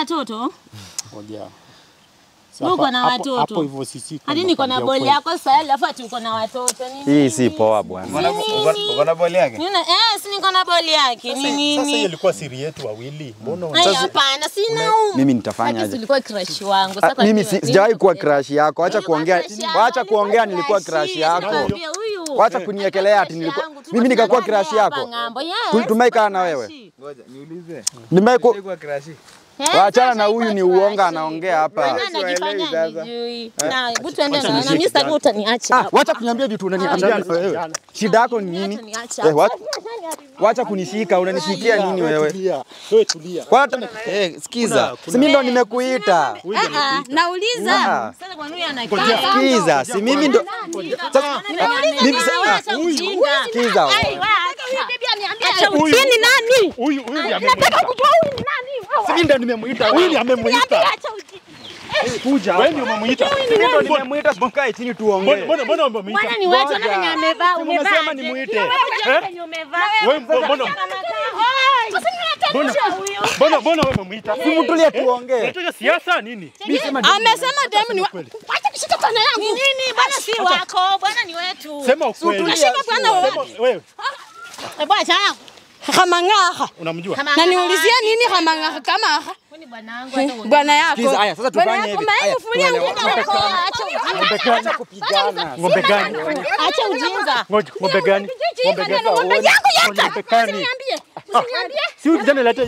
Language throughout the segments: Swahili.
watoto? Ngoja. Wewe uko na Hapo- watoto? Hapo hivyo sisi. Hadi niko na boli yako sasa, alafu ati uko na watoto. Ni Hii si poa bwana. Uko na boli yake? Nina, eh, si niko na boli yake. Ni Sasa hiyo nini? ilikuwa siri yetu wawili. Mbona Ai, hapana, sina u. Mimi nitafanya aje? Ulikuwa crush wangu. Ah, Sasa Mimi kwa si- nini sijawahi kuwa unapeleka? crush yako. Acha Ulikuwa kuongea. crush yangu, Wacha ulikuwa kuongea nilikuwa crush, crush yako. nikwambia huyu. Wacha kuniekelea ati nilikuwa mimi nikakuwa crush yako. Tu- Tumeikaa na wewe. Ngoja niulize. Nimeiku Kwa crush. Waachana na huyu ni uonga anaongea hapa. Anajifanya sasa. nijui. Na hebu tuende na na mimi sitaki utaniacha. Ah, wacha kuniambia vitu unaniambia wewe. Shida yako ni nini? Utaniacha. Eh, wacha- Wacha kunishika, unanishikia nini wewe? Tulia. Wewe tulia. Wacha eh, sikiza. Si mimi ndo nimekuita. Ah, ah, nauliza. Ah. Sasa kwa nini anakaa? Sikiza, si mimi ndo Sasa mimi sasa Ujinga. sikiza. Ai, wacha. Acha Huyu- ujinga. ni nani? Huyu huyu ndiye amemuita. Kujua huyu ni nani? Si mimi ndo nimemuita. Huyu ndiye amemuita. Acha ujinga. Kuja. Wewe ndio umemuita. Mimi ndo nimemuita, tukae chini Mbona tuongee. mbona mbona umemuita? Bwana ni wetu Ngoja. na venye amevaa, Si umevaa. umesema aje? nimuite. Wewe Eh? venye umevaa. Wewe mbona mbona Oi, Sasa ninataka huyo. mbona mbona wewe umemuita? Simtulie tuongee. Unataka siasa nini? Amesema demu ni Wacha kushika bwana yangu. Ni nini? Bwana si wako, bwana ni wetu. Sema ukweli. Unashika bwana wewe. Sema wewe Eh, Bwana chana. Hamang'aha. unamjua? Na niulizie nini hamang'aha kama aha? Ni bwana wangu hata uone. Bwana yako. Sikiza, haya, sasa Bwana tufanye yako hivi. Haya, maefufulia tuelewane. nguo yako. Acha ujinga. Acha kupigana. Ng'ombe gani? Acha ujinga. Ngoja, Ng'ombe gani? Ng'ombe gani? Ng'ombe yangu yaka. Ng'ombe gani? Usiniambie. Usiniambie. Si huyu kijana leta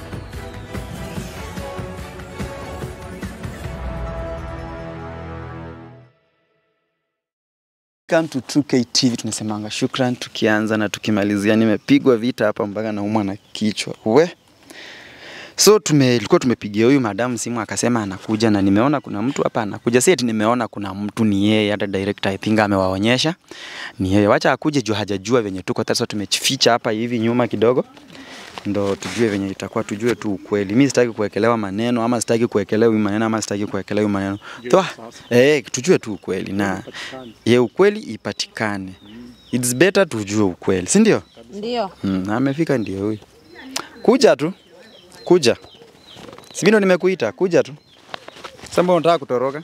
Welcome to True K TV tunasemanga shukran tukianza na tukimalizia. Nimepigwa vita hapa mpaka naumwa na kichwa. We. So tume ilikuwa tumepigia huyu madamu simu akasema anakuja na nimeona kuna mtu hapa anakuja. Si eti nimeona kuna mtu ni yeye, hata director I think amewaonyesha. Ni yeye. Wacha akuje juu hajajua venye tuko. Sasa tumeficha hapa hivi nyuma kidogo. Ndo tujue venye itakuwa, tujue tu ukweli. Mimi sitaki kuwekelewa maneno ama sitaki kuwekelewa huyu maneno ama sitaki kuwekelewa huyu maneno. Toa. Eh, tujue tu ukweli na ye ukweli ipatikane. It's better tujue ukweli, si ndio? Ndio. Mm, na amefika ndio huyu. Kuja tu. Kuja. Si mimi ndo nimekuita, kuja tu. Sasa mbona unataka kutoroka?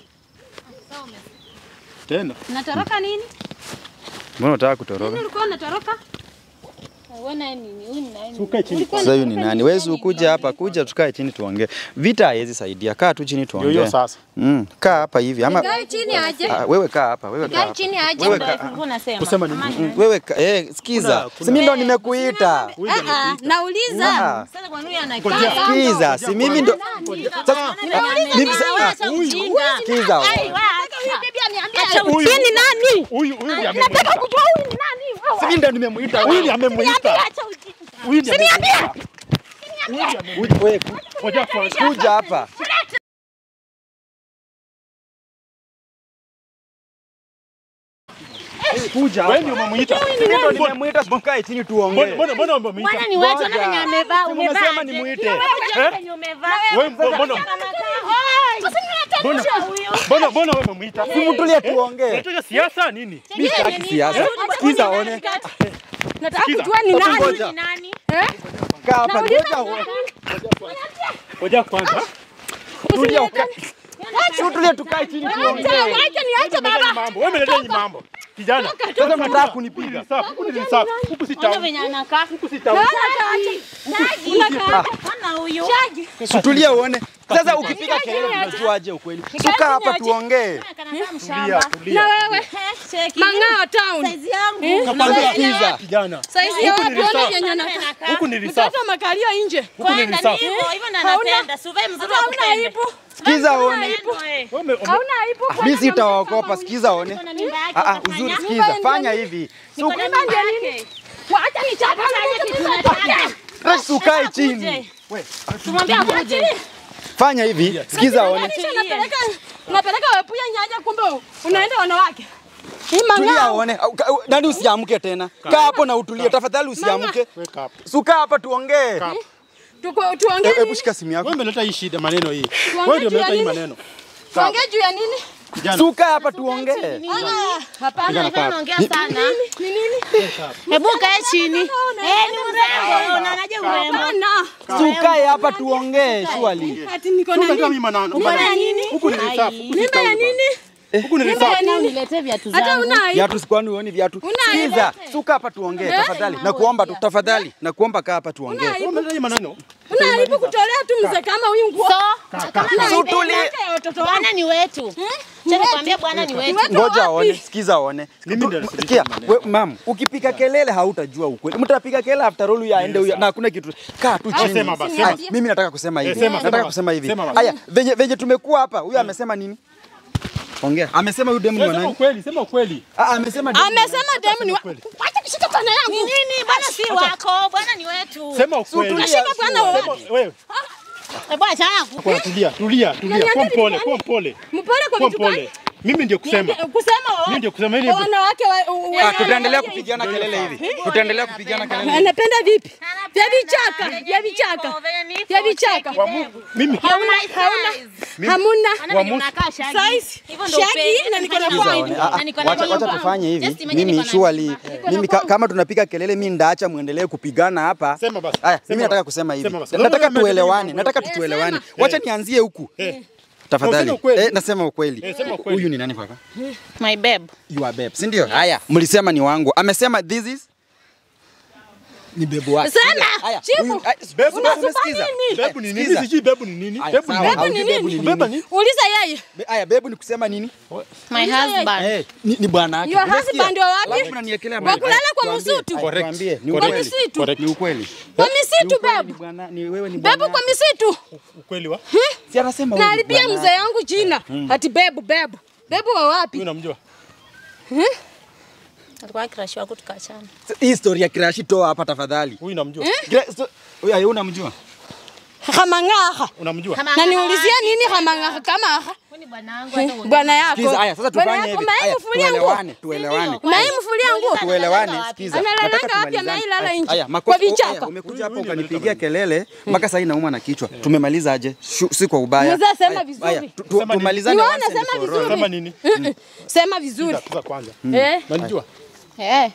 tena. Unatoroka nini? Mbona unataka kutoroka? Ulikuwa unatoroka? Wewe naye nini? Huyu ni nani? Ukae chini. Sasa huyu ni nani? Wewe si ukuja hapa, kuja tukae chini tuongee. Vita haiwezi saidia. Kaa tu chini Ndio tuongee. hiyo sasa. Mm, kaa hapa hivi ama Kaa chini aje. Ah, wewe kaa hapa, wewe kaa Kaa hapa. chini aje. Wewe Ndio ka- hivyo unasema. Kusema nini? Mm, Wewe ka- eh, sikiza. Si mimi ndo nimekuita. Ah, ah, nauliza. Ah, Sasa kwa nini anakaa? Sikiza, si mimi ndo Sasa mimi sasa Acha ujinga. sikiza. Ai, wacha. Acha Huyu- ujinga. ni nani? Huyu huyu ndiye amemuita. Kujua huyu ni nani? Si mimi ndo nimemuita. Huyu ndiye amemuita. Acha ujinga. Huyu ndiye amemuita. Wewe Ngoja kwanza. kuja hapa. Kuja Wewe ndio umemuita. Mimi ndo nimemuita, tukae chini Mbona tuongee. mbona mbona umemuita? Bwana ni wetu na Ngoja. venye amevaa, Si umevaa. umesema aje? nimuite. Wewe Eh? venye umevaa. Wewe mbona mbona Oi. Sasa ninataka huyo. mbona mbona wewe umemuita? Simtulie tuongee. Unataka siasa nini? Mimi sitaki siasa. Sikiza one. Nataka kujua ni nani. Ngoja. Ni nani? Kaa hapa ngoja uone. Ngoja kwanza. Tulia uka. Tulia tukae chini tuongee. Acha niache Umeleta hii mambo. Wewe umeleta hii mambo. Kijana. Sasa mnataka Huku kunipiga. ni safi. Huku ni safi. Huku si Ona tamu. venye anakaa. Huku si tamu. Ona huyo. Tulia uone. Sasa ukipiga kelele tunajuaje ukweli? Suka hapa tuongee. Kanakaa Tulia, mshamba. tulia. Na wewe. Eh, cheki. Mang'ao town. Saizi yangu. Nakwambia sikiza. Kijana. Saizi ya Huku wapi ni ona reserve. yenye nakaa. Huku ni reserve. Mtoto makalio nje. Huku ni Kwenda ni reserve. hivyo, hivyo na Hauna- napenda. Si uvae mzuri wa Hauna kupenda. aibu. Sikiza uone. Neno, eh. Wewe ume- ume- Hauna aibu. Mimi sitawaogopa, sikiza one. Uko na mimba yake, Ah ah, utafanya? uzuri sikiza. Fanya hivi. Niko na mimba yake. Wacha nichapa. Basi ukae chini. Kuje. Tumwambie akuje. Fanya hivi. Sikiza one. Kisha napeleka napeleka wepuya nyaja kumbe unaenda wanawake. Hii Tulia mang'ao. uone. Au- ka- Nani usiamke tena. Kaa hapo na utulie. Tafadhali usiamke. Weka hapo. Suka hapa tuongee. Kaa. Tuko Eh, tuongee Hebu nini? shika simu yako. Wewe umeleta hii shida maneno hii. Wewe ndio juu ya umeleta hii nini? maneno. Tuongee juu ya nini? Kijana. Suka hapa tuongee. Hapana, hivyo unaongea sana. Hebu kae chini. Eh, ni mrembo. Unaonaje urembo? Hapana. Sukae hapa tuongee surely. Ati niko na Suka kama nini? mimi manano. Uko na nini? Huku ni reserve. Huku si Mimba ya town bana. nini? Huku ni Mimba ya reserve. nini? Niletee viatu Hata zangu. una aibu. Viatu sikwani uoni viatu. Una Sikiza, suka hapa tuongee tafadhali. Nakuomba tu tafadhali. Nakuomba kaa hapa tuongee. Wewe umeletaje maneno? Una aibu kutolea tu mzee kama huyu nguo. So, kama So tuli- Miaka ya watoto wangu. bwana ni wetu. Cha nikwambia bwana ni wetu. Wetu Ngoja wapi? aone, sikiza aone. Mimi ndio Tu- nasikiza Sikia, we, mam, ukipiga kelele hautajua ukweli. Mtapiga kelele after all huyu aende huyu na hakuna kitu. Kaa tu chini. sema basi, Aya, sema. Mimi nataka kusema Eh, hivi. sema, Nataka sema kusema hivi. Sema basi. Aya, venye venye tumekuwa hapa, huyu amesema nini? Ongea. Amesema huyu demu ni wa Sema nani? ukweli, sema ukweli. Ah, amesema demu ni wa nani? Amesema demu ni wa... Wacha kushika bwana Ni yangu. nini? Bwana si wako. Bwana ni wetu. Sema ukweli. Unashika bwana wa Sema wewe. Eh, bwana achana ku- Kwa tulia, tulia, tulia. Kwa mpole, kwa mpole. Mpole kwa Kwa vitu gani? mpole. Mimi ndio kusema. Kusema wa- Mimi ndio kusema hili. wa wanawake wa- wa- Ah, tutaendelea kupigana kelele hivi. Tutaendelea kupigana kelele. hivi. Anapenda vipi? Vya vichaka, vya vichaka. Vya vichaka. Mimi Hauna, hauna, hamuna. Ana venye unakaa shagi. Size. Hivyo ndio Shagi upendi. na niko na Hivyo point. ndio- Ah, ah, na niko na Wacha wacha point. tufanye hivi. Just imagine Mimi niko na surely mimba. mimi ka, kama tunapiga kelele mimi ndaacha muendelee kupigana hapa. Sema basi. Aya, Sema mimi nataka basi. kusema hivi. Sema basi. Nataka Wewe tuelewane. umesema Nataka Eh, tuelewane. sema. Wacha nianzie huku. Eh. Tafadhali. Useme ukweli. Eh, nasema ukweli. Eh, sema ukweli. Huyu ni nani kaka? My babe. You are babe, si ndio? Haya, mlisema ni wangu. Amesema this is ni bebu wake. Sema, Haya, chifu. huyu- ay, Bebu, unasikia? bebu Sikiza. nini? Bebu ni nini? Sikiza. Sijui bebu ni nini? Haya, Bebu ni sawa, nini? haujui ni bebu ni nini? Beba nini? ni? Uliza yeye. Be- Haya, bebu ni kusema nini? My husband. Eh, ni, ni bwana wake. Your Unasikia? husband wa wapi? Alafu unaniekelea Wa mahali. kulala kwa Tuambie. msitu. Haya, tuambie. Ni Kwa ukweli. misitu. Correct. Ni ukweli. Kwa Ni misitu ukweli, ni bebu. bwana, ni wewe ni bwana. Bebu kwa misitu. Ukweli wa? Si anasema wewe ni Naharibia bwana mzee yangu jina. Ati bebu bebu. Bebu wa wapi? Huyu namjua. Alikuwa crush wako tukaachana. Hii story ya crash toa hapa tafadhali. Huyu namjua. Gra- sto- Huyu ayo unamjua? Hamang'aha. Unamjua. Na niulizia nini hamang'aha kama aha? Huyu ni bwana wangu hata uongee. Bwana yako. Sikiza, haya sasa Bwana tufanye yako hivi. Haya, maemfulia nguo. tuelewane, tuelewane. Maemfulia nguo. Tuelewane, Analala sikiza. wapi? Nataka Analala wapi? tumalizane. Anailala Haya, nje. haya, Kwa makosa- vichaka. haya, Umekuja hapa Huyu ukanipigia kelele mpaka sasa nauma na kichwa. Tumemaliza aje? Shu- Si kwa ubaya. Mzee, sema Haya, vizuri. haya, tu- tu- Sema nini? Tumalizane Niwaona, once and sema for all. vizuri. Sema nini? Mm-mm. Sema vizuri. Tuza kwanza. Eh. Unanijua? Eh.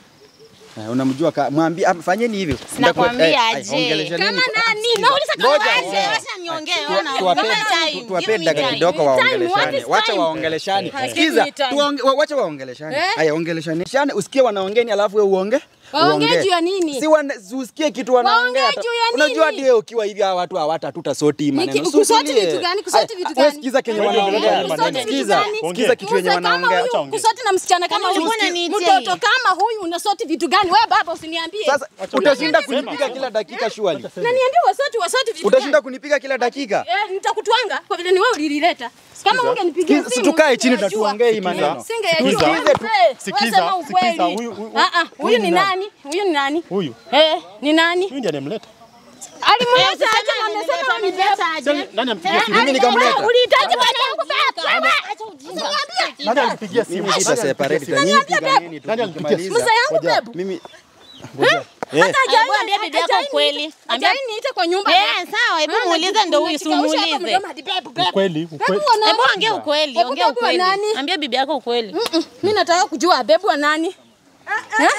Eh, Unamjua ka mwambie ah, fanyeni hivyo. Nakwambia Eh, haya, aje. ongeleshaneni. Kama nani? Nauliza kama Ngoja, nani? ngoja. Acha niongee. Tu- ona. tuwape- Give me tu- time. tuwape Give me dakika time. kidogo Time, what waongeleshane. is Wacha time? waongeleshane. Eh. Sikiza, Give me time. tuonge- wa- wacha waongeleshane. Eh. Haya, ongeleshane. Usikie wanaongeni alafu wewe uonge. Waongee Uongee. juu ya nini? Si wana- si usikie kitu wanaongea. Waongee juu ya Unajua nini? ndio ukiwa hivi hawa watu hawata tutasoti hii maneno. Niki- kusoti Usiulie. vitu gani? Kusoti Haya, vitu wewe gani? Sikiza kenye Wewe wanaongea. ongelea maneno. Kusoti vitu Sikiza. gani? Sikiza kitu yenye Mzee kama wanaongea. huyu, ongea. kusoti na msichana kama Kwani huyu. ulikuwa unaniitia Mtoto hii? kama huyu unasoti vitu gani? Wewe baba usiniambie. Sasa utashinda Sema. kunipiga kila dakika surely. Na niambie wasoti wasoti vitu Utashinda gani? kunipiga kila dakika. Eh, nitakutwanga kwa vile ni wewe ulilileta. Kama ungenipigia Sikiza, simu. tukae chini na singejua. tuongee hii maneno. Singejua. Sikiza. Eh, wewe Sikiza, sema ukweli. sikiza, huyu- huyu- Ah, ah, huyu ni ni nani? Huyu ni nani? Huyu. Eh, ni nani? Huyu ndiye anemleta. Alimleta Sema aje na amesema ameleta, wewe ni ameleta baba. aje. Nani ampigia simu? Mimi nikamleta. Ulihitaji bwana yangu baba. Wewe. Acha ujinga. Nani alimpigia simu? Mimi sita Nani separate alimpigia na simu? nyinyi piganeni tu. Nani alipigia tukimaliza. Mzee yangu Ngoja. bebu. Mimi Ngoja. eh, Hata hajaini- Hebu ambia bibi yako hajaini- ukweli. Ambia- hajaini niite kwa nyumba. Eh, sawa, hebu Maana muulize ndo huyu, najikausha hapa simuulize. mdomo hadi bebu, bebu. Ukweli, Bebu ukweli. wa nani? Hebu ongea ukweli, Hebu ongea bebu wa ukweli. nani? Ambia bibi yako ukweli. Mm-mm. Mimi nataka kujua bebu wa nani? Eh?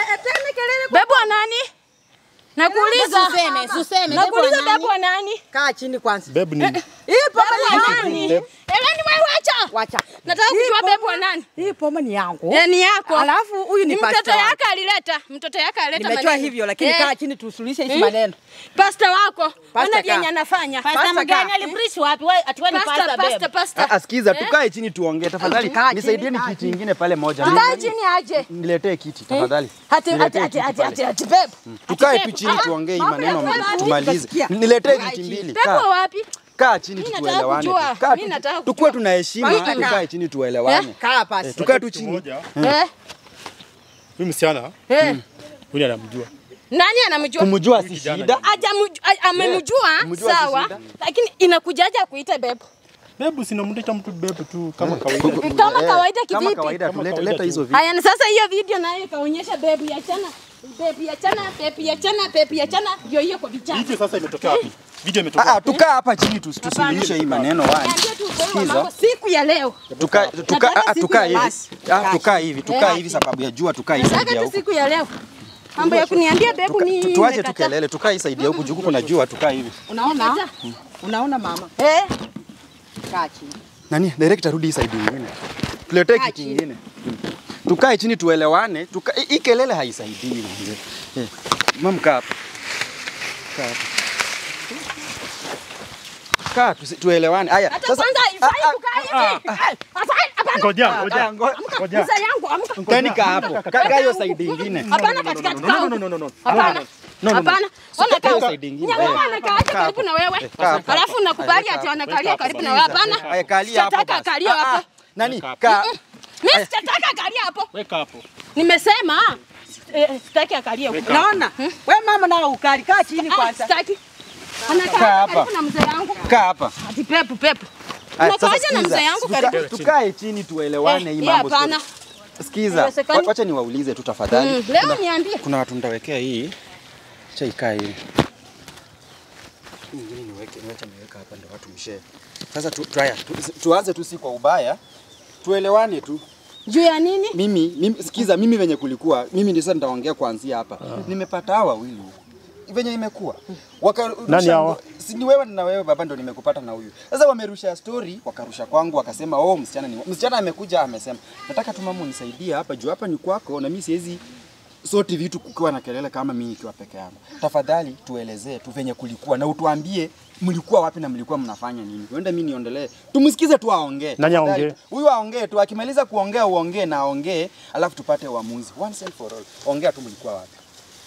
Bebu wa nani? Nakuuliza. Usiseme, usiseme. Nakuuliza Bebu wa bebu wa nani? Kaa chini kwanza. Bebu nini? Hii pombe ni nani? Bebu. Eleni wewe wacha. Wacha. Nataka kujua bebu wa nani? Hii pombe ni yangu. Eh, ni yako. Alafu huyu ni Ni mtoto pastor. yake alileta. Mtoto yake alileta Nimejua maneno. hivyo lakini Eh, kaa chini tusuluhishe hizi Mm. maneno. Pasta wako. Ona Pastor vyenye kaa. anafanya. Pasta Pastor mgani kaa. alipreach wapi? Wewe ati wewe ni Pasta, pasta pasta, babe. pasta. ah, sikiza, tukae chini tuongee tafadhali. Kaa chini, Nisaidieni kaa kiti ingine pale moja. Kaa chini aje. Niletee kiti tafadhali. Ati ati Niletee ati kiti ati pale. ati ati bebu. Tukae tu chini tuongee hii maneno tumalize. Utasikia. Niletee viti mbili. Bebu Kaa. wa wapi? Kaa chini Mimi tu nataka tuelewane. kujua. tu. Kaa Mimi tu- nataka kujua. Tukuwe tuna heshima, Kaa. tukae chini tuelewane. Kaa hapa. Eh, Tukae tu Kitu chini. moja, Eh? Huyu msichana, Eh. huyu anamjua. Nani anamjua? Kumjua si kijana shida. Hajamuj- a- amemjua kumjua si sawa, shida. lakini inakujaje akuite bebu? Bebu sinamleta mtu bebu tu kama kawaida. Kama Eh, kawaida Kama kivipi? kawaida Kama tulete kawaida leta tu. hizo vitu. Haya, na sasa hiyo video nayo ikaonyesha bebu ya chana bebu ya chana bebu ya chana bebu ya chana, ndio hiyo kwa vichana. Hicho sasa imetokea wapi? Video Ah, imetoka. ah, tukaa hapa chini tus- tusuluhishe hii maneno wani. Niambie tu ukweli wa Sikiza. mambo siku ya leo. Tukaa tukaa Nataka ah, siku tukaa ya hivi. basi. Ah, tukaa hivi, tukaa Eh. hivi sababu ya jua tukaa hivi Nataka side ya tu huku. siku ya leo. Mambo ya kuniambia bebu Tuka- ni tu- Tuache tu nimekataa. kelele, tukaa hii side ya huku juu kuna jua tukaa hivi. Unaona? Unaona mama? Eh, Kaa chini. Nani? Director rudi hii side nyingine. Tuletee kitu kingine. Tukae chini tuelewane. Tuka hii- hii kelele haisaidii mzee. Eh. Mama kaa hapa. Kaa hapa. Kaa tusi- tuelewane. Haya. hata Sasa kwanza ifai kukaa hivi. Eh, afai, hapana. Ngoja, ah, ngoja. ngo- Ngoja. Mzee yangu amka. Mkeni kaa hapo. Kaa kaa hiyo side nyingine. Hapana katikati No, no, kaa. no, no, no, no. Hapana. No, no, no. Hapana. Ona kaa kaa. side ingine. Nyang'au Eh. anakaa aje Kaa karibu hapo. na wewe. Eh, kaa hapo. Alafu nakubali Kaa ati hapo. anakalia karibu na wewe. Hapana. Haya kalia hapo. Sitataka basi. akalie Ah, ah. hapo. Nani? Kaa. Mimi sitataka akalie hapo. Weka hapo. Nimesema eh, sitaki akalie huko. Unaona? Wewe mama nao ukali. Kaa chini Ah, kwanza. sitaki. Kaa Anakaa hapa. karibu na mzee yangu. Kaa hapa. Ati pepu pepu. Aya, sasa Unakaaje na sikiza. mzee yangu Tuka- karibu? Tukae chini tuelewane Eh, hii hii mambo. hapana. Sikiza. Haiwezekani. wa- Wacha niwaulize tu tafadhali. Mm, Leo niambie. Kuna watu nitawekea hii. Acha ikae hii. Hii Nyingine niweke, niwacha niweka hapa ndio watu mshare. Sasa tu, tu, haya, tu, tuanze tu si kwa ubaya. Tuelewane tu. Juu ya nini? Mimi, mimi sikiza mimi venye kulikuwa, mimi ndio sasa nitaongea kuanzia hapa. Nimepata hawa wawili huku. Venye imekuwa. Waka Nani hawa? Si ni wewe na wewe baba ndo nimekupata na huyu. Sasa wamerusha story, wakarusha kwangu wakasema oh msichana ni msichana amekuja amesema nataka tu mama unisaidie hapa juu hapa ni kwako na mimi siwezi soti vitu kukiwa na kelele kama mimi nikiwa peke yangu. Tafadhali tuelezee tu venye kulikuwa na utuambie mlikuwa wapi na mlikuwa mnafanya nini. Huenda mimi niondelee. Tumsikize tu aongee. Nani Tafadhali. aongee? Huyu aongee tu, akimaliza kuongea uongee na aongee, alafu tupate uamuzi once and for all. Ongea tu mlikuwa wapi.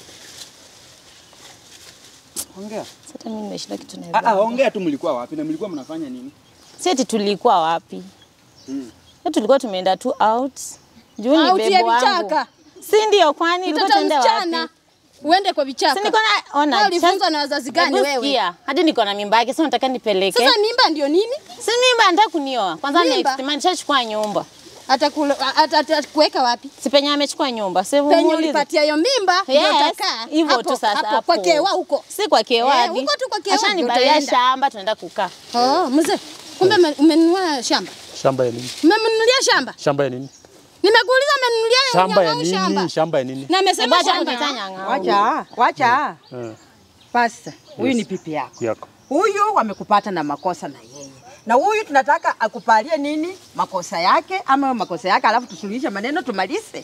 Ongea. Sasa mimi nimeshinda kitu Ah, ah, na ongea tu mlikuwa wapi na mlikuwa mnafanya nini? Si eti tulikuwa wapi? Mm. Sasa tulikuwa tumeenda tu out. Juu ni Out ya bebo wangu. vichaka. Si ndio kwani tulikuwa Mtoto tuende msichana. wapi? Uende kwa vichaka. Si niko na ona. Wewe ulifunzwa sasa- na wazazi gani Hebu wewe? sikia, Hadi niko na mimba yake, sasa nataka nipeleke. Sasa mimba ndio nini? Si mimba nataka kunioa. Kwanza Mimba? next month nishachukua nyumba. Atakuweka wapi? Si penye amechukua nyumba. Si Penye muulize. ulipatia hiyo mimba ndio Yes, utakaa. hivyo Hapo, tu sasa hapo, hapo. Kwa kewa huko. Si kwa kewa Eh, hadi. huko tu kwa kewa ndio Ashanibalia utaenda. shamba tunaenda kukaa. Oh, mzee. Kumbe ume- umenunua shamba. Shamba ya nini? Umemnunulia shamba? Shamba ya nini? Nimekuuliza umenunulia Shamba ya nyang'au nini? shamba. Shamba ya nini? Na amesema Hebu acha shamba. kuniita nyang'au. Wacha, wacha. Eh, Pasta, huyu Yes. ni pipi yako. yako. Huyu wamekupata na makosa na yeye, na huyu tunataka akupalie nini makosa yake ama makosa yake, alafu tusuluhishe maneno tumalize.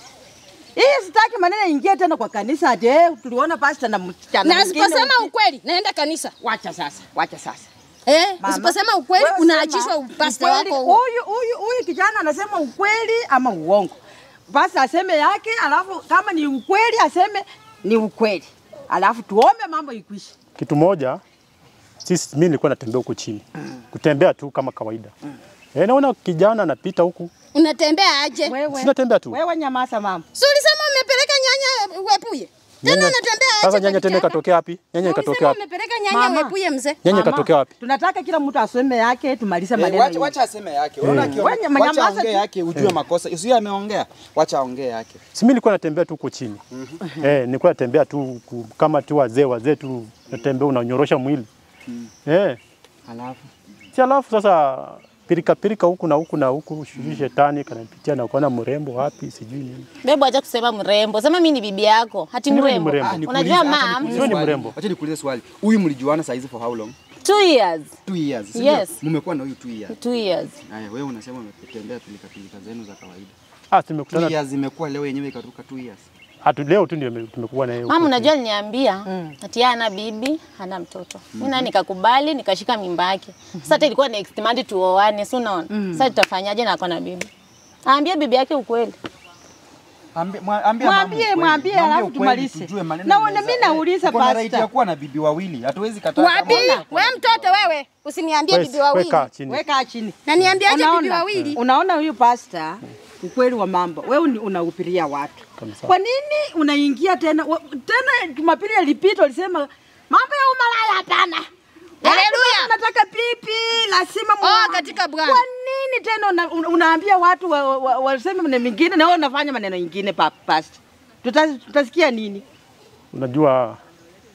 Hii sitaki maneno ingie tena kwa kanisa ati eh, tuliona pasta na msichana Na mwingine asiposema uki- ukweli naenda kanisa. Wacha sasa, wacha sasa. Eh, Mama, usiposema ukweli wewe unaachishwa sema upasta ukweli, wako huo. Huyu huyu huyu kijana anasema ukweli ama uongo. Basi aseme yake, alafu kama ni ukweli aseme ni ukweli, alafu tuombe mambo ikwishe. Kitu moja, sisi mimi nilikuwa natembea huku chini. Kutembea tu kama kawaida. Eh, naona kijana anapita huku. Unatembea aje? Wewe Sinatembea tu. wewe nyamaza mama. Si ulisema umepeleka nyanya wepuye? Tena Nyanya- unatembea aje? Sasa kwa nyanya tena kichaka? ikatokea wapi? Nyanya ikatokea Ulisema wapi? umepeleka nyanya Mama. wepuye mzee. Nyanya Mama, ikatokea wapi? Tunataka kila mtu aseme yake, tumalize Eh, maneno. wacha, hivi. wacha aseme yake. Unaona Mm. akiongea- Wewe nyamaza wacha tu. ongee yake ujue makosa. Usiye ameongea. Wacha ongee yake. Si mimi nilikuwa natembea tu huko chini. Eh, nilikuwa natembea tu ku- kama tu wazee wazee tu natembea unanyorosha mwili. Eh, Alafu si alafu sasa pirika pirika huku na huku na huku, sijui shetani kanapitia na kuona mrembo wapi sijui nini. Bebo acha kusema mrembo. Sema mimi ni bibi yako. Hati Mimi ni mrembo. mrembo. Ah, nikuulize- Unajua acha mam, nikuulize Sio ni swali. mrembo. Acha nikuulize swali. Huyu mlijuana saa hizi for how long? two years. Two years. si ndio? Yes. Mmekuwa na huyu two years. Two years. Haya, wewe unasema umetembea pilika pilika zenu za kawaida. Ah, Two tumekutana years imekuwa leo yenyewe ikatoka two years. hatu leo tu ndio tumekuwa na yeye. huko Mama, chini. unajua aliniambia ati yeye hana bibi, hana mtoto. Mimi na nikakubali, nikashika mimba yake. Sasa hata ilikuwa next month tuoane, si unaona? Sasa tutafanyaje na ako na bibi? Aambie bibi yake ukweli. Ambie mwa- ambia mama Mwambie, ukweli. mwambie, Mwambie alafu ukweli, tumalize. tujue maneno Na inaweza- mimi nauliza Tuko na pasta. right ya kuwa na bibi wawili. Hatuwezi kataa. Wapi? kama- Wewe mtoto wewe, usiniambie Wewe- bibi wewe wawili. kaa chini. Weka chini. Na niambiaje bibi Unaona? wawili? Unaona huyu pasta ukweli wa mambo, wewe ni- unahubiria watu. Kabisa. Kwa nini unaingia tena wa- tena? Jumapili ilipita ulisema mambo ya umalaya hapana. Haleluya. Watu Nataka pipi lazima Oh, muoane. katika Bwana. Kwa nini tena una, una, unaambia watu waseme wa, wa, waseme maneno mengine na wewe unafanya maneno mengine pa, pasta? Tuta, tutasikia nini? Unajua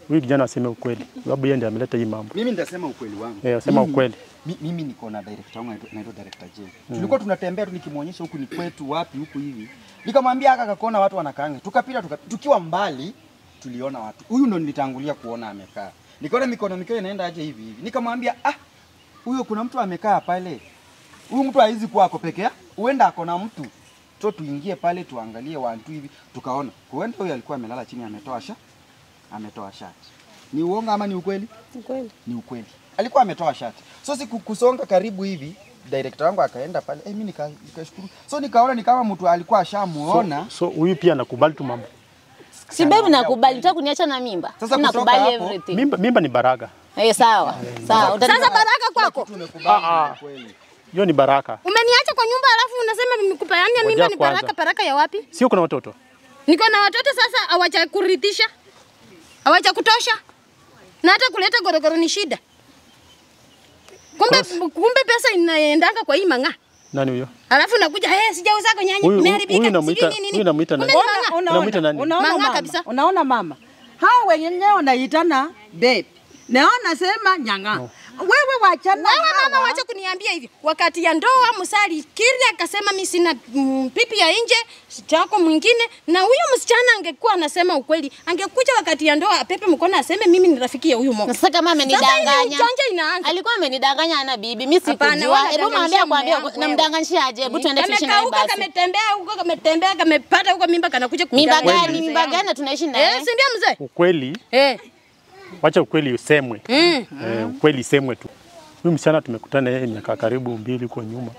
huyu kijana aseme ukweli, sababu yeye ndiye ameleta hii mambo. Mimi nitasema ukweli wangu. Eh, sema Mimi- ukweli. Mi, mimi niko na director wangu anaitwa- anaitwa director J. Tulikuwa tunatembea tu nikimwonyesha huku ni kwetu wapi huku hivi. Nikamwambia aka kakona watu wanakaanga. Tukapita tuka, tukiwa mbali tuliona watu. Huyu ndo nilitangulia kuona amekaa. Nikaona mikono mikono inaenda aje hivi hivi. Nikamwambia ah, huyo kuna mtu amekaa pale. Huyu mtu haizi kuwa ako peke yake. Huenda ako na mtu. So tuingie pale tuangalie wantu hivi. Tukaona huenda huyo alikuwa amelala chini ametoa sha ametoa shati. Ni uongo ama ni ukweli? Ukweli. ni ukweli. Alikuwa ametoa shati. So siku kusonga karibu hivi, director wangu akaenda pale, eh, mimi nika- nikashukuru. So nikaona ni kama mtu alikuwa ashamuona. So huyu pia anakubali tu mambo. Si baby nakubali, unataka kuniacha na mimba? Sasa Mimi kutoka nakubali hapo, everything. Mimba, mimba ni baraka. Eh, sawa. Sawa. utani- Sasa baraka kwako. Tumekubali Ah, ah. ni ukweli. Hiyo ni baraka. Umeniacha kwa nyumba alafu unasema nimekupeania mimba Ngoja ni kwanza. baraka. Baraka ya wapi? Sio kuna watoto. Niko na watoto sasa, hawacha kuridhisha, hawacha kutosha, na hata kuleta gorogoro ni shida. Kumbe, kumbe pesa inaendanga kwa hii mang'aa, Nani huyo? alafu nakuja hey, sijauza kwa nyanya Huyu- imeharibika, huyu namuita- sijui nini nini. huyu namuita Kumbe nani? ni mang'aa. Unaona, Unamuita nani? unaona Mang'aa mama, kabisa. unaona mama, hao wenyewe wanaitana babe, na nasema nyang'a. Wewe wachana Wewe mama, hawa. wacha kuniambia hivi. Wakati ya ndoa Musali kiri akasema mimi sina mm, pipi ya nje chako mwingine, na huyo msichana angekuwa anasema ukweli, angekuja wakati ya ndoa apepe mkono aseme mimi ni rafiki ya huyu Na Mo. Sasa kama Sasa ile amenidanganya. ujanja inaanza. Alikuwa amenidanganya ana bibi, mimi Hapana, sikujua. wewe Hebu mwambie unadanganyisha kwambie mume wangu namdanganishaje? Hebu tuende tuishi naye Kamekauka, basi. kametembea huko, kametembea, kamepata huko mimba, kanakuja Mimba kudanganya gani? mzee Mimba yangu. gani na tunaishi Eh, naye? si ndio mzee? Ukweli, Eh. wacha ukweli usemwe. Mm. Eh, ukweli isemwe tu. Huyu msichana tumekutana yeye miaka karibu mbili huko nyuma.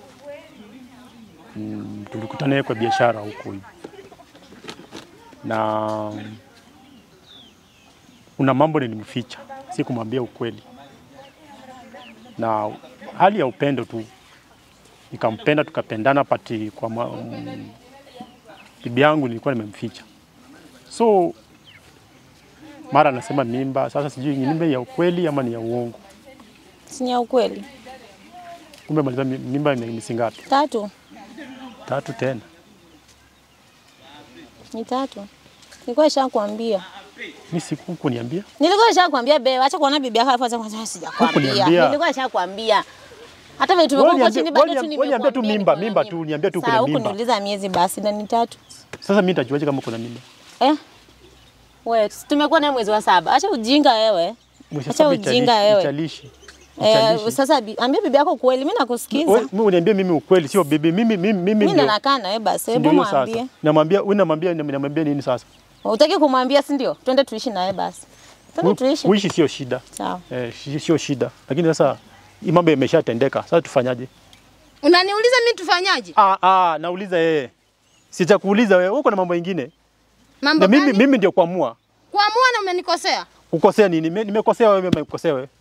Mm, tulikutana yeye kwa biashara huko hivi. Na kuna mambo nilimficha, si kumwambia ukweli. Na hali ya upendo tu nikampenda, tukapendana pati kwa ma, mm, bibi yangu nilikuwa nimemficha. So mara anasema mimba, sasa sijui ni mimba ya ukweli ama ni ya uongo. Si ni ya ukweli. Kumbe maliza mi- mimba ni ni singapi? Tatu. Tatu tena. Ni tatu. Nilikuwa nishakwambia. Mimi siku kuniambia. Nilikuwa nishakwambia be, acha kuona bibi yako alafu acha kwanza sijakwambia. Hukuniambia. Nilikuwa nishakwambia. Hata vile tumekuwa Wewe huko chini bado niambie- tu wewe niambie tu nimekuambia mimba, niko na mimba tu, niambie tu kuna Sawa, mimba. hukuniuliza miezi basi na ni tatu. Sasa mimi nitajuaje kama kuna mimba? Eh? Wewe tumekuwa naye mwezi wa saba. Acha ujinga wewe. Mwezi Acha saba ujinga italishi- wewe. Italishi. Eh, Italishi. sasa bi- ambia bibi yako kweli, mimi nakusikiza. Wewe mimi uniambie mimi ukweli sio bibi. Mimi mimi mimi Mimi ndo ndio. nakaa naye basi, si hebu ndio hiyo mwambie. sasa. Namwambia, wewe namwambia namwambia nini sasa? Utaki kumwambia si ndio? Twende tuishi naye basi. Twende tuishi. Kuishi sio shida. Sawa. Eh, shi- sio shida. Lakini sasa hii mambo imeshatendeka. Sasa tufanyaje? Unaniuliza mimi tufanyaje? Ah ah, nauliza yeye. Sitakuuliza wewe, uko na mambo mengine. Mambo Na mimi gani? mimi ndio kuamua. Kuamua na umenikosea. Kukosea nini? Nime- Nimekosea wewe, mimi nimekosea wewe.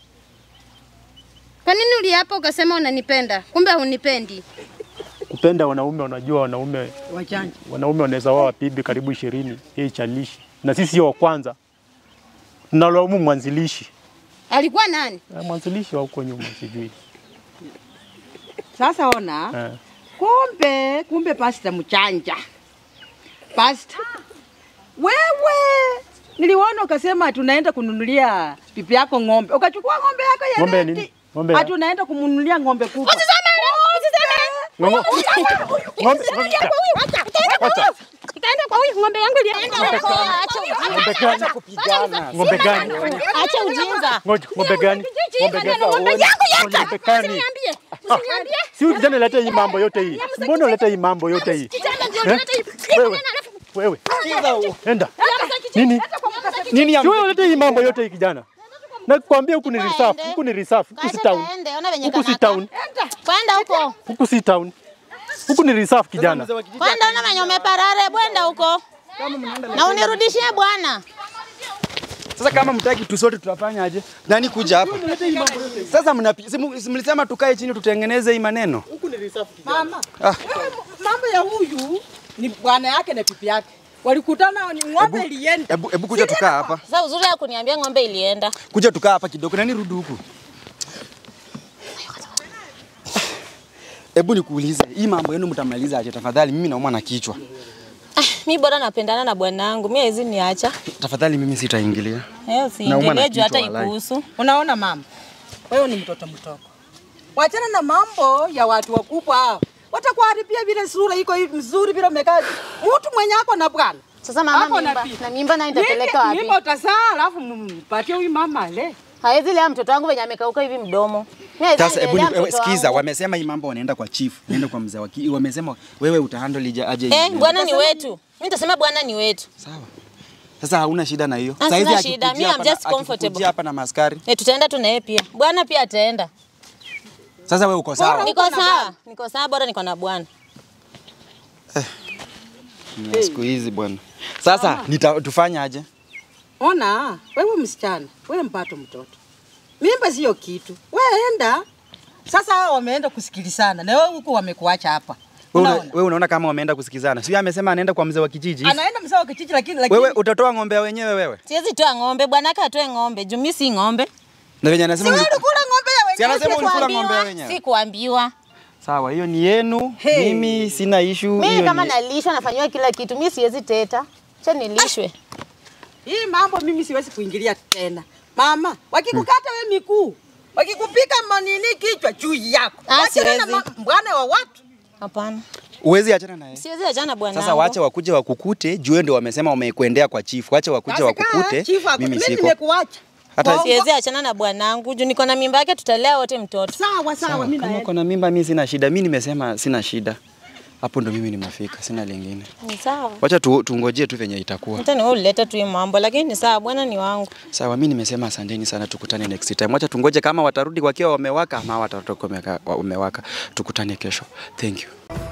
Kwa nini uliapa ukasema unanipenda? Kumbe hunipendi. Kupenda wanaume, wanajua wanaume Wachanja. wanaume wanaweza wao bibi karibu ishirini, yeye chalishi, na sisi sio wa kwanza. Tunalaumu mwanzilishi Alikuwa nani? Eh, mwanzilishi wa huko nyuma sijui Sasa ona, eh. kumbe kumbe pasta mchanja. Pasta. Wewe niliona ukasema tunaenda kununulia pipi yako ng'ombe. Ukachukua ng'ombe yako ya Ng'ombe ya redi. nini? Ng'ombe ya- Ati unaenda kumnunulia ng'ombe kubwa. Usiseme, usiseme. Ng'ombe- ng'ombe- ng'ombe- Wacha. Ikaenda kwa huyu ng'ombe yangu ilienda. Ng'ombe gani? Ng'ombe gani? Acha ujinga. Ngoja, Ng'ombe gani? Ng'ombe gani? Ng'ombe yangu yote. Ng'ombe gani? Usiniambie. Usiniambie. Si huyu kijana leta hii mambo yote hii. Mbona unaleta hii mambo yote hii? Kijana ndio Eh? unaleta hii. Hii Wewe. kijana alafu Wewe, enda. Hata kijana. Nini? Nini ya Si wewe unaleta hii mambo yote hii kijana. Nakwambia huku ni reserve, huku ni reserve, huku si Acha town. kaende, ona venye Huku si kanaka. town, Kwenda huko. huku si town. Huku ni reserve kijana. Kwenda ona venye umeparare, bwenda huko. Na unirudishie bwana. Sasa kama mtaki tu sote tutafanya aje? Nani kuja hapa? Sasa mnapi, si mu- si mlisema tukae chini tutengeneze hii maneno. Mama. wewe, Mambo ya huyu ni bwana yake na pipi yake. Walikutana ni ng'ombe ilienda. Hebu hebu kuja tukaa hapa. Sasa uzuri ya kuniambia ng'ombe ilienda. Kuja tukaa hapa kidogo. Nani rudi huku? Hebu nikuulize, hii mambo yenu mtamaliza aje tafadhali? Mimi naumwa na kichwa. Mi bora napendana na bwanangu, mi hawezi niacha. Tafadhali mimi sitaingilia. Eh, Nauma na usiingilie juu hata kichwa, walai. ikuhusu. Unaona mama, wewe ni mtoto mdogo, wachana na mambo ya watu wakubwa hao. Watakuharibia vile sura iko hivi mzuri vile umekaa. Mtu mwenye ako na bwana Sasa mama Hapo mimba, napi- na mimba nayo nitapeleka wapi? Mimba utazaa alafu mpatie huyu mama le. Hawezi lea mtoto wangu venye amekauka hivi mdomo. Mi hawezi Sasa hebu lea ni- mtoto wewe sikiza, wangu. wamesema hii mambo wanaenda kwa chief, naenda kwa mzee wa ki- wamesema wewe utahandle ija- aje Eh, hivi. bwana ni wetu. Mi nitasema bwana ni wetu. Sawa. Sasa hauna shida na hiyo. Ah, Saizi sina shida. akikujia Me, I'm hapa na- just comfortable. akikujia hapa na maskari. Eh, tutaenda tu na yeye pia. Bwana pia ataenda. Sasa wewe uko sawa. Niko sawa. Niko sawa bora niko na bwana. Ni Siku hizi bwana. Sasa nita, tufanye aje? Ona, wewe msichana, wewe mpato mtoto. Mimba sio kitu. Wewe enda. Sasa hao wameenda kusikilizana na wewe huku wamekuacha hapa. Wewe una- Unaona? wewe unaona kama wameenda kusikizana. Sio amesema anaenda kwa mzee wa kijiji. Anaenda mzee wa kijiji lakini lakini Wewe utatoa ng'ombe wenyewe wewe. Siwezi toa ng'ombe, bwanake atoe ng'ombe. Juu mi si ng'ombe. Na venye anasema wewe uliku- ulikula ng'ombe ya Si wenyewe. anasema ulikula Sikuambiwa, ng'ombe wenyewe. Sikuambiwa. Sawa, hiyo ni yenu. Hey. Mimi sina issue. Mimi hiyo kama ni- nalishwa nafanywa kila kitu, mi siwezi teta. Cha nilishwe. Hii mambo mimi siwezi kuingilia tena. Mama, wakikukata wewe miguu, wakikupika manini kichwa juu yako. Ah, Wachana na siwezi. ma- bwana wa watu. Hapana. Uwezi achana naye. Siwezi achana bwana. Sasa wacha wakuje wakukute, juu ndio wamesema wamekuendea kwa chief. Wacha wakuje Sasa kaa, wakukute. chifu akute. Mimi Mimi siko. nimekuacha. Hata Bongo. Siwezi achana na bwanangu juu niko na mimba yake, tutalea wote mtoto. Sawa sawa, mimi Kama naenda. uko na mimba, mimi sina shida. Mimi nimesema sina shida. Hapo ndo mimi nimefika, sina lingine. Ni sawa. Wacha tu, tungojee tu venye itakuwa. Hata ni wewe ulileta tu hii mambo, lakini ni sawa, bwana ni wangu. Sawa, mimi nimesema asanteni sana, tukutane next time. Wacha tungoje kama watarudi wakiwa wamewaka ama watatoka wameka- wamewaka. Tukutane kesho. Thank you.